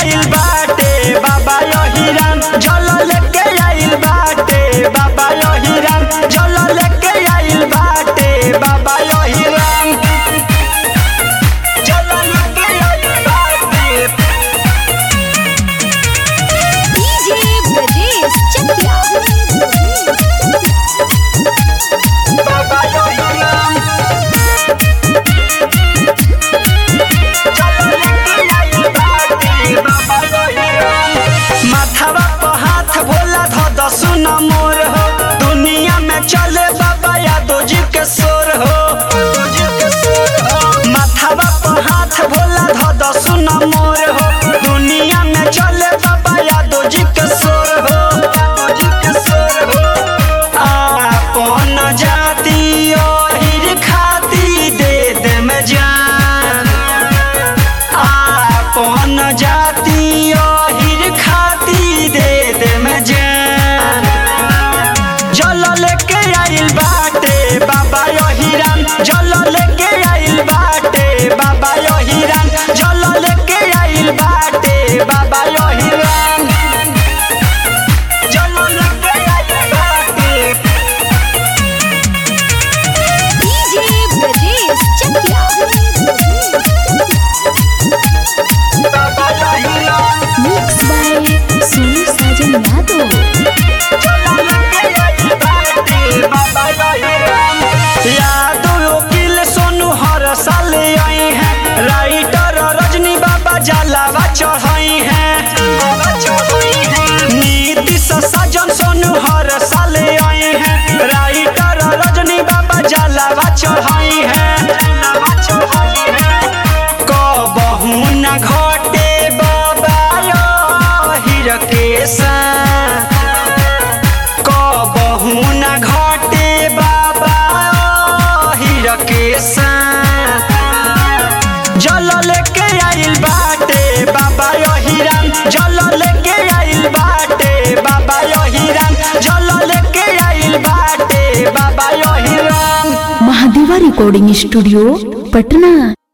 आइल बाटे बाबा यहिरान जल लेके आइल बाटे बाबा यहिरान जल लेके आइल बाटे बाबा यहिरान जल लेके आइल बाटे DJ Brajesh Chakia. बाबा यहिरान माथावा पर हाथ भोला ध दसु न मोर हो दुनिया में चले बाबा यादव जी के सोर हो माथावा पर हाथ भोला ध दसु न मोर हो दुनिया में चले बाबा यादव जी के सोर हो आपन जाति ओहिर खाती दे दे में जान आपन जाति ओहिर खाती दे दे में जान जल लेके आइल बाटे बाबा यहिरान जल लेके आइल बाटे बाबा यहिरान जल लेके आइल बाटे बाबा यहिरान जल लेके आइल बाटे DJ Brajesh Chakia. बाबा यहिरान Mixed by Sonu Sajan Yadav. Yadav वकील सोनू हर साल आई है राइटर रजनी बाबा जलावा चढ़ाई है नीतीश सजन सोनू हर साल आई है राइटर रजनी बाबा जलावा चढ़ाई है कबहू न घटे बाबा हीर के साथ कबहू न घटे बाबा हीर के साथ जल लेके आइल बाटे बाबा यहिरान जल लेके आइल बाटे बाबा यहिरान जल लेके आइल बाटे बाबा यहिरान महादेवा रिकॉर्डिंग स्टूडियो पटना